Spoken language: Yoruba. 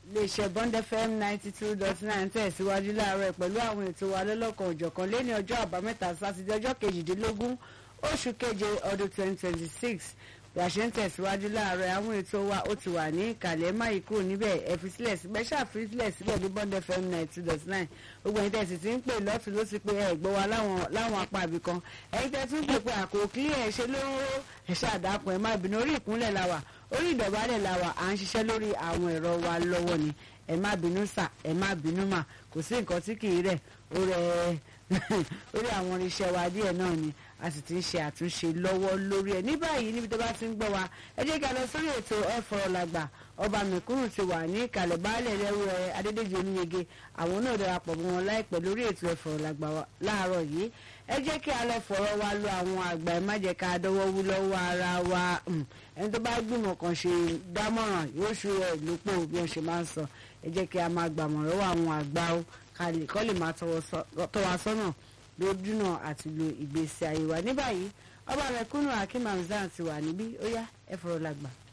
iléeṣẹ́ bond fm ninety two dot nine tẹ̀síwájú láàárọ̀ pẹ̀lú àwọn ètò wa lọ́lọ́kan òjọ̀kan lẹ́ni ọjọ́ àbámẹ́ta sátidé ọjọ́ kejìdínlógún oṣù keje ọdún twenty twenty six bí a ṣe ń tẹ̀síwájú láàárọ̀ àwọn ètò wa ó ti wà ní ìkàlẹ̀ má yìí kúrò níbẹ̀ ẹ fi sílẹ̀ síbẹ̀ ṣáàfi sílẹ̀ síbẹ̀ ní bond fm ninety two dot nine gbogbo ẹ̀yin tẹ̀sí ti ń pè lọ́tún ló ti pé ẹ gbọ́ wa láwọn apá ibì kan ẹ̀yin tẹ̀ tún pè pé àkókò kílẹ̀ ẹ̀ ṣe ló ẹ̀ ṣàdápọ̀ ẹ̀ má bínú orí ìkúnlẹ̀ la wà orí ìdọ̀bálẹ̀ la wà à ń ṣiṣẹ́ lórí àwọn ẹ̀rọ wa lọ́wọ́ ni ẹ má bínú sà ẹ má bínú mà kò sí nǹkan tí kì í rẹ̀ ó rẹ̀ orí àwọn irinṣẹ́ wa díẹ̀ náà ni a sì ti ń ṣe àtúnṣe lọ́wọ́ lórí ẹ̀ ní báyìí níbi tó bá ti ń gbọ́ wa ẹ jẹ́ ká lọ sórí ètò ẹ fọ̀rọ̀ làgbà ọba mẹ̀kúrù ti wà ní ìkàlẹ̀ baálẹ̀ lẹ́rú ẹ adédèjì oníyege àwọn náà darapọ̀ mọ́ wọn láìpẹ́ lórí ètò ẹ fọ̀rọ̀ làgbà láàárọ̀ yìí ẹ jẹ́ kí a lọ fọ̀rọ̀ wa lọ àwọn àgbà ẹ má jẹ́ ká dọ́wọ́ wú lọ́wọ́ ara wa ẹni tó bá gbìmọ̀ kan ṣe dámọ̀ràn yóò ṣú ẹ lópò bí wọ́n ṣe máa ń sọ ẹ jẹ́ kí a máa gbàmọ̀ràn lọ́wọ́ àwọn àgbà ó kọ́ lè máa tọ́ wa sọ́nà lójúnà àti lo ìgbésí ayé wa ní báyìí ọba rẹ̀ kúnnù akim hamzan ti wà níbí ó yá ẹ fọ̀rọ̀ làgbà.